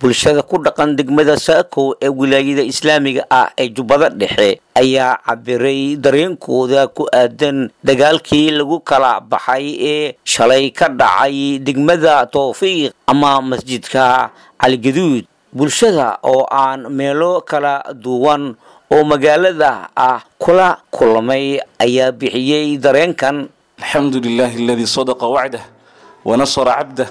bulshada ku dhaqan degmada saakow ee wilaayada islaamiga ah ee jubbada dhexe ayaa cabiray dareenkooda ku aadan dagaalkii lagu kala baxay ee shalay ka dhacay degmada towfiiq ama masjidka caligaduud bulshada oo aan meelo kala duwan oo magaalada ah kula kulmay ayaa bixiyey dareenkan الحمد لله الذي صدق وعده ونصر عبده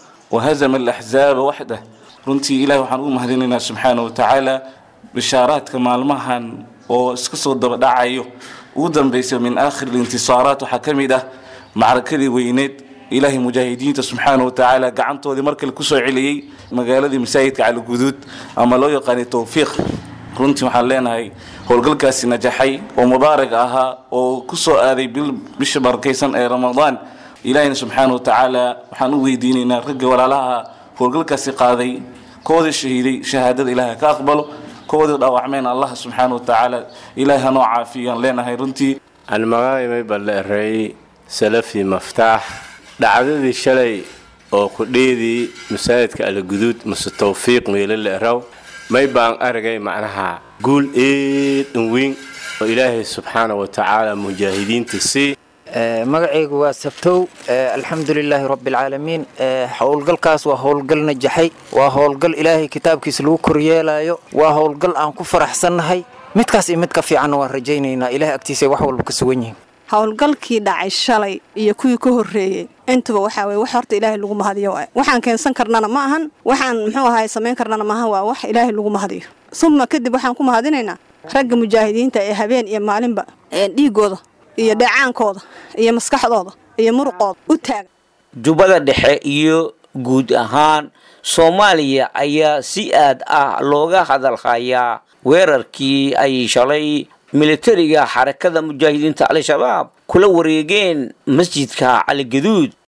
وهزم الأحزاب وحده runtii ilahi waxaan ugu mahadinaynaa subxaana wa tacaala bishaaraadka maalmahan oo iska soo daba dhacayo ugu dambaysa min aakhir intisaaraat waxaa ka mid ah macrakadii weyneed ilaahay mujaahidiinta subxaana wa tacaala gacantoodii markale kusoo celiyey magaaladii masaajidka caliguduud ama loo yaqaanay towfiiq runtii waxaan leenahay howlgalkaasi najaxay oo mubaarak ahaa oo ku soo aaday bisha barakaysan ee ramadaan ilaahina subxaana wa tacaala waxaan u weydiinaynaa ragga walaalaha howlgalkaasi qaaday koodii shahiiday shahaadada ilaahay ka aqbalo koodii dhaawacmeen allah subxaana wa tacaala ilaahay hanoo caafiyaan leenahay runtii aan magacaymay balle ereey salafi maftaax dhacdadii shalay oo kudheedii masaajidka alaguduud mase towfiiq meelo la eraw may baan aragay macnaha guul eedhan weyn oo ilaahay subxaana wa tacaala mujaahidiinta sii magacaygu waa sabtow alxamdulilaahi rabbialcaalamiin howlgalkaas waa howlgal najaxay waa howlgal ilaahay kitaabkiisa lagu koryeelayo waa howlgal aan ku faraxsannahay midkaas iyo mid ka fiicanna waan rajaynaynaa ilahay agtiisa wax walba ka sugan yihiin howlgalkii dhacay shalay iyo kuwii ka horreeyey intuba waxaa weye wax horta ilaahay lagu mahadiyo waay waxaan keensan karnana ma ahan waxaan muxuu ahaay samayn karnana maahan waa wax ilaahay lagu mahadiyo suma kadib waxaan ku mahadinaynaa ragga mujaahidiinta ee habeen iyo maalinba dhiigooda iyo dheecaankooda iyo maskaxdooda iyo muruqooda u taagan jubbada dhexe iyo guud ahaan soomaaliya ayaa si aad ah looga hadalhayaa weerarkii ay shalay militariga xarakada mujaahidiinta al-shabaab kula wareegeen masjidka caligaduud